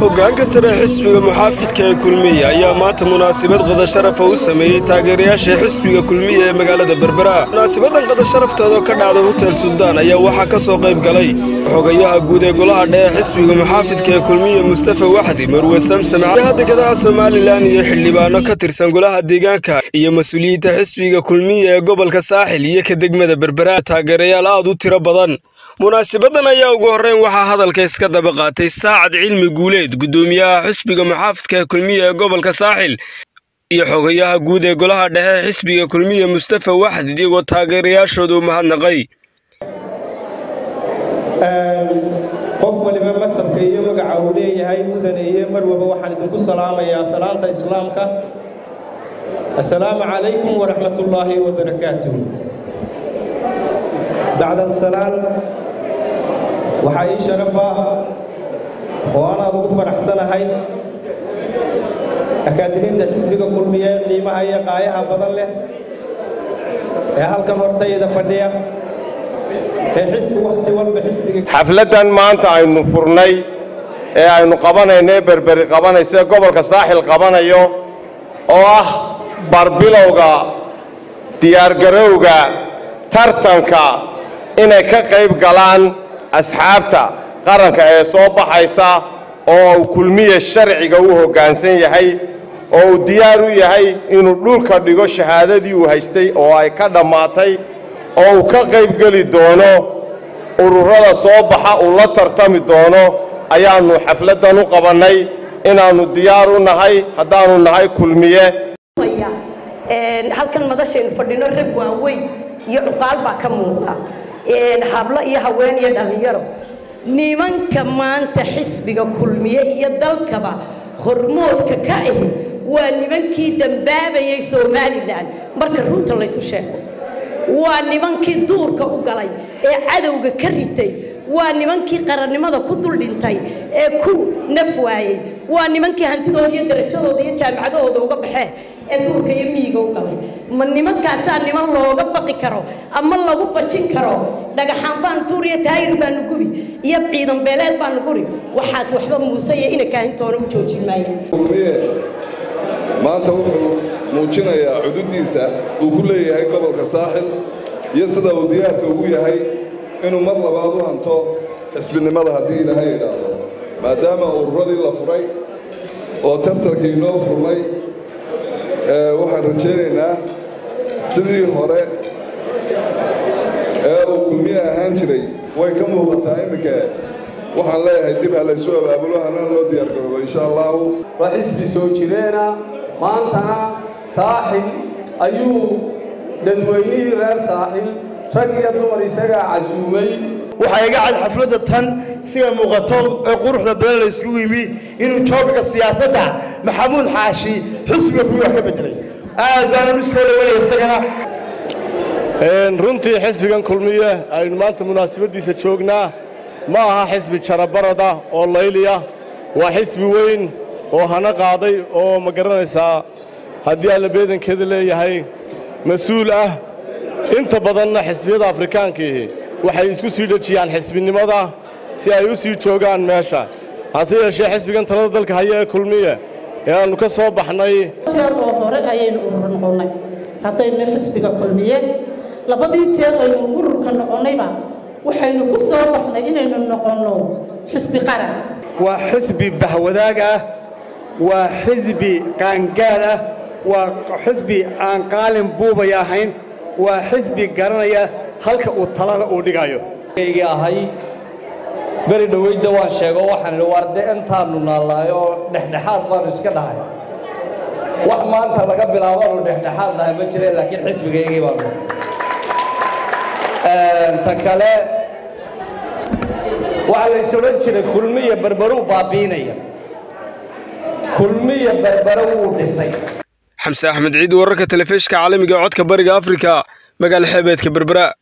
hoggaanka sare xisbiga muxaafidka ee kulmiye ayaa maanta munaasabad qadasharafa u sameeyey taageerayaasha xisbiga kulmiye ee magaalada berbera munaasabadan qadasharaftooda ka dhacda hotel suldaan ayaa waxaa ka soo qayb galay xogayaha guud ee golaha dhexe xisbiga muxaafidka ee kulmiye mustafa waxdi marwe samsam cadaha dekedaha somalilan iyo xildhibaano ka tirsan golaha deegaanka iyo mas-uuliyiinta xisbiga kulmiye ee gobolka saaxil iyo ka degmada berbera taageerayaal aad u tiro badan munaasabadan ayaa ugu horreyn waxaa hadalka iska daba qaatay saacad cilmi guuleed guddoomiyaha xisbiga muxaafidka ee kulmiye ee gobolka saaxil iyo xogayaha guud ee golaha dhexe xisbiga kulmiye mustafa waxdid iyagoo taageerayaashooda u mahadnaqay qof waliba masabka iyo magaca uu leeyahay mudane iyo marwaba waxaan idinku salaamayaa salaanta islaamka assalaamu calaykum waraxmatullaahi wabarakaatuh bacda salaan waxaa ii sharaf ah oo anaad ugu faraxsanahay akaadimiinta xisbiga kulmiye qiimaha iyo qaayaha badan leh ee halkan hortayda fadhiya ee xisbi wakhti walba xisbiga xafladdan maanta aynu furnay ee aynu qabanayno ee berberi qabanayso ee gobolka saaxil qabanayo oo ah barbilowga diyaargarowga tartanka inay ka qayb galaan asxaabta qaranka ee soo baxaysa oo uu kulmiye sharciga u hoggaansan yahay oo uu diyaar u yahay inuu dhulka dhigo shahaadadii uu haystay oo ay ka dhammaatay oo uu ka qaybgeli doono ururada soo baxa uu la tartami doono ayaannu xafladdan u qabannay inaannu diyaar u nahay haddaannu nahay kulmiye halkan madashaynu fadhino rag waaweyn iyo cuqaal baa ka muuqda hablo iyo haween iyo dhallinyaro nimanka maanta xisbiga kulmiye iyo dalkaba hormoodka ka ahi waa nimankii dambaabayay somalilan marka runta laysu sheego waa nimankii duurka u galay ee cadowga ka ritay waa nimankii qarannimada ku dul dhintay ee ku naf waayey waa nimankii hantidooda iyo darajadooda iyo jaamicadahooda uga baxee ee duurka iyo miyiga u galay ma nimankaasaa niman looga baqi karo ama lagu bajin karo dhagaxaan baanu tuuriyo taayir baanu gubi iyo ciidan beeleed baanu guri waxaas waxba muuse iyo ina kaahintoona u joojin maaya maanta wuxuu muujinayaa cududdiisa uu ku leeyahay gobolka saaxil iyo sida uu diyaarka ugu yahay inuu mar labaad u hanto xisbinimada haddii ilaahay idhaahdo maadaama ururadii la furay oo tartankii noo furnay waxaan rajaynaynaa sidii hore ee uu kulmiye ahaan jiray way ka muuqataa iminka waxaan leeyahay dib ha laysu abaabulo hanaan loo diyaargaroobo insha allahu waa xisbi soo jireena maantana saaxil ayuu dadweynihii reer saaxil rag iyo dumar isagaa casuumay waxaa iga cad xafladda tan sida muuqato ee quruxda badan la yskugu yimi inuu joogka siyaasadda maxamuud xaashi xusbiga kuwi wax ka bedelay aad baanan u soo dhawanaya isagana runtii xisbigan kulmiye aynu maanta munaasabaddiisa joognaa ma aha xisbi jarabarada oo layliya waa xisbi weyn oo hana qaaday oo ma garanaysaa haddii alla beedankeeda leeyahay mas-uul ah inta badanna xisbiyada afrikaankiihi waxay isku sii dhejiyaan xisbinimada si ay u sii joogaan meesha hase yeeshee xisbigan talada dalka haya ee kulmiye ee aannu ka soo baxnay jeer oo hore ayaynu urur noqonnay haddaynu xisbiga kulmiye labadii jeer aynu ururka noqonnayba waxaynu ku soo baxnay inaynu noqonno xisbi qaran waa xisbi bahwadaag ah waa xisbi qaangaad ah waa xisbi aan qaalin buubay ahayn waa xisbi garanaya halka uu talada uu dhigayo gii ahay beri dhoweydda waan sheego waxaan idhi waar dee intaannu naallaayo oo dhexdhexaad baanu iska dhahay wax maanta laga bilaabaanu dhexdhexaad nahay ma jireen laakiin xisbigaygii baanu ta kale waxaa lays odhan jiray kulmiya berberuu baabiinaya kulmiya berbere wuu dhisay xamse axmed ciid wararka telefishka caalamiga ee codka bariga afrika magaala xeebeedka berbera